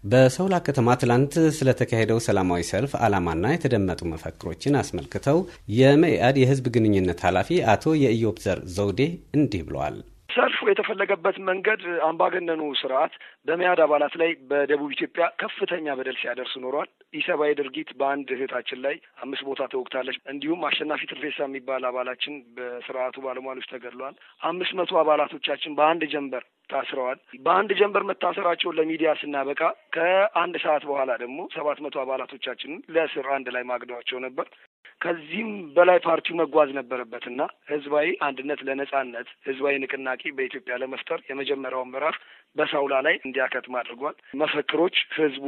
በሰውላ ከተማ ትላንት ስለተካሄደው ሰላማዊ ሰልፍ ዓላማና የተደመጡ መፈክሮችን አስመልክተው የመኢአድ የሕዝብ ግንኙነት ኃላፊ አቶ የኢዮብ ዘር ዘውዴ እንዲህ ብለዋል። ሰልፉ የተፈለገበት መንገድ አምባገነኑ ስርዓት በመያድ አባላት ላይ በደቡብ ኢትዮጵያ ከፍተኛ በደል ሲያደርስ ኖሯል። ኢሰብአዊ ድርጊት በአንድ እህታችን ላይ አምስት ቦታ ተወግታለች። እንዲሁም አሸናፊ ትርፌሳ የሚባል አባላችን በስርዓቱ ባለሟሎች ተገድለዋል። አምስት መቶ አባላቶቻችን በአንድ ጀንበር ታስረዋል። በአንድ ጀንበር መታሰራቸውን ለሚዲያ ስናበቃ ከአንድ ሰዓት በኋላ ደግሞ ሰባት መቶ አባላቶቻችንን ለእስር አንድ ላይ ማግደዋቸው ነበር። ከዚህም በላይ ፓርቲው መጓዝ ነበረበት እና ህዝባዊ አንድነት ለነጻነት ህዝባዊ ንቅናቄ በኢትዮጵያ ለመፍጠር የመጀመሪያውን ምዕራፍ በሳውላ ላይ እንዲያከትም አድርጓል። መፈክሮች ህዝቡ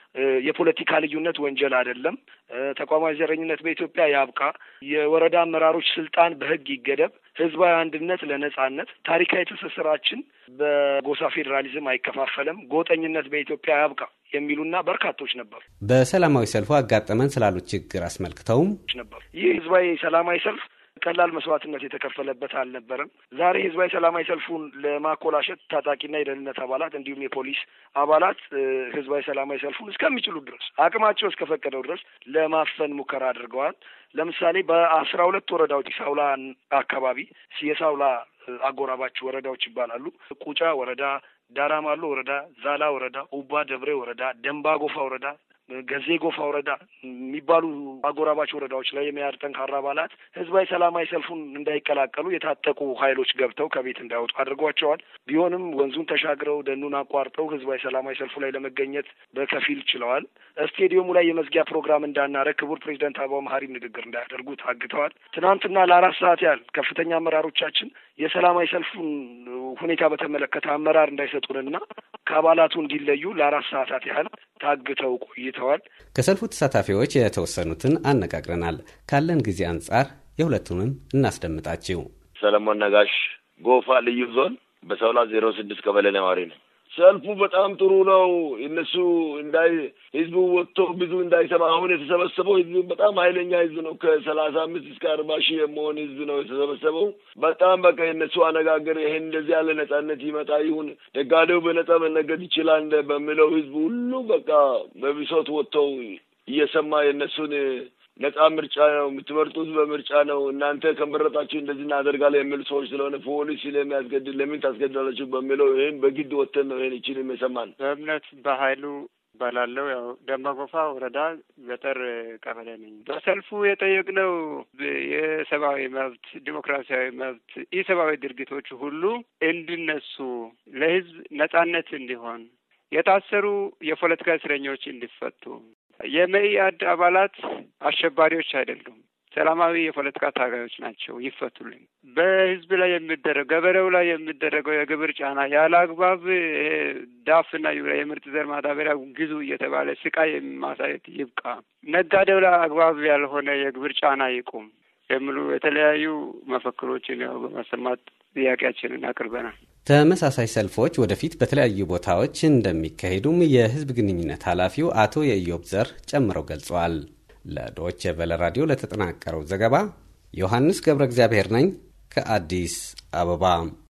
የፖለቲካ ልዩነት ወንጀል አይደለም፣ ተቋማዊ ዘረኝነት በኢትዮጵያ ያብቃ፣ የወረዳ አመራሮች ስልጣን በህግ ይገደብ፣ ህዝባዊ አንድነት ለነጻነት፣ ታሪካዊ ትስስራችን በጎሳ ፌዴራሊዝም አይከፋፈልም፣ ጎጠኝነት በኢትዮጵያ ያብቃ የሚሉና በርካቶች ነበሩ። በሰላማዊ ሰልፉ አጋጠመን ስላሉት ችግር አስመልክተውም ነበር። ይህ ህዝባዊ ሰላማዊ ሰልፍ ቀላል መስዋዕትነት የተከፈለበት አልነበረም። ዛሬ ህዝባዊ ሰላማዊ ሰልፉን ለማኮላሸት ታጣቂና የደህንነት አባላት እንዲሁም የፖሊስ አባላት ህዝባዊ ሰላማዊ ሰልፉን እስከሚችሉ ድረስ አቅማቸው እስከፈቀደው ድረስ ለማፈን ሙከራ አድርገዋል። ለምሳሌ በአስራ ሁለት ወረዳዎች ሳውላ አካባቢ የሳውላ አጎራባች ወረዳዎች ይባላሉ። ቁጫ ወረዳ፣ ዳራማሎ ወረዳ፣ ዛላ ወረዳ፣ ኡባ ደብሬ ወረዳ፣ ደንባ ጎፋ ወረዳ ገዜ ጎፋ ወረዳ የሚባሉ አጎራባች ወረዳዎች ላይ የመያድ ጠንካራ አባላት ህዝባዊ ሰላማዊ ሰልፉን እንዳይቀላቀሉ የታጠቁ ኃይሎች ገብተው ከቤት እንዳይወጡ አድርጓቸዋል። ቢሆንም ወንዙን ተሻግረው ደኑን አቋርጠው ህዝባዊ ሰላማዊ ሰልፉ ላይ ለመገኘት በከፊል ችለዋል። ስቴዲየሙ ላይ የመዝጊያ ፕሮግራም እንዳናረግ ክቡር ፕሬዚደንት አበባው መሀሪም ንግግር እንዳያደርጉ ታግተዋል። ትናንትና ለአራት ሰዓት ያህል ከፍተኛ አመራሮቻችን የሰላማዊ ሰልፉን ሁኔታ በተመለከተ አመራር እንዳይሰጡንና ከአባላቱ እንዲለዩ ለአራት ሰዓታት ያህል ታግተው ቆይተዋል። ከሰልፉ ተሳታፊዎች የተወሰኑትን አነጋግረናል። ካለን ጊዜ አንጻር የሁለቱንም እናስደምጣችው። ሰለሞን ነጋሽ ጎፋ ልዩ ዞን በሰውላ ዜሮ ስድስት ቀበሌ ነዋሪ ነው። ሰልፉ በጣም ጥሩ ነው። እነሱ እንዳይ ህዝቡ ወጥቶ ብዙ እንዳይሰማ አሁን የተሰበሰበው ህዝቡ በጣም ኃይለኛ ህዝብ ነው። ከሰላሳ አምስት እስከ አርባ ሺህ የመሆን ህዝብ ነው የተሰበሰበው። በጣም በቃ የእነሱ አነጋገር ይሄን እንደዚህ ያለ ነጻነት ይመጣ ይሁን ነጋዴው በነጻ መነገድ ይችላል በሚለው ህዝቡ ሁሉ በቃ በብሶት ወጥተው እየሰማ የእነሱን ነጻ ምርጫ ነው የምትመርጡት፣ በምርጫ ነው እናንተ ከመረጣችሁ እንደዚህ እናደርጋለን የሚሉ ሰዎች ስለሆነ ፖሊስ ስለሚያስገድድ ለምን ታስገድዳላችሁ በሚለው ይህን በግድ ወጥተን ነው ይህን ይችል የሰማን። በእምነት በሀይሉ እባላለሁ። ያው ደንበጎፋ ወረዳ ገጠር ቀበሌ ነኝ። በሰልፉ የጠየቅነው የሰብአዊ መብት፣ ዲሞክራሲያዊ መብት፣ ኢሰብአዊ ድርጊቶች ሁሉ እንዲነሱ፣ ለህዝብ ነጻነት እንዲሆን፣ የታሰሩ የፖለቲካ እስረኞች እንዲፈቱ የመኢአድ አባላት አሸባሪዎች አይደሉም። ሰላማዊ የፖለቲካ ታጋዮች ናቸው። ይፈቱልኝ። በህዝብ ላይ የሚደረግ ገበሬው ላይ የሚደረገው የግብር ጫና ያለ አግባብ ዳፍና ዩሪያ የምርጥ ዘር ማዳበሪያ ግዙ እየተባለ ስቃይ ማሳየት ይብቃ። ነጋዴው ላይ አግባብ ያልሆነ የግብር ጫና ይቁም የሚሉ የተለያዩ መፈክሮችን ያው በማሰማት ጥያቄያችንን አቅርበናል። ተመሳሳይ ሰልፎች ወደፊት በተለያዩ ቦታዎች እንደሚካሄዱም የህዝብ ግንኙነት ኃላፊው አቶ የኢዮብ ዘር ጨምረው ገልጸዋል። ለዶች ቨለ ራዲዮ ለተጠናቀረው ዘገባ ዮሐንስ ገብረ እግዚአብሔር ነኝ ከአዲስ አበባ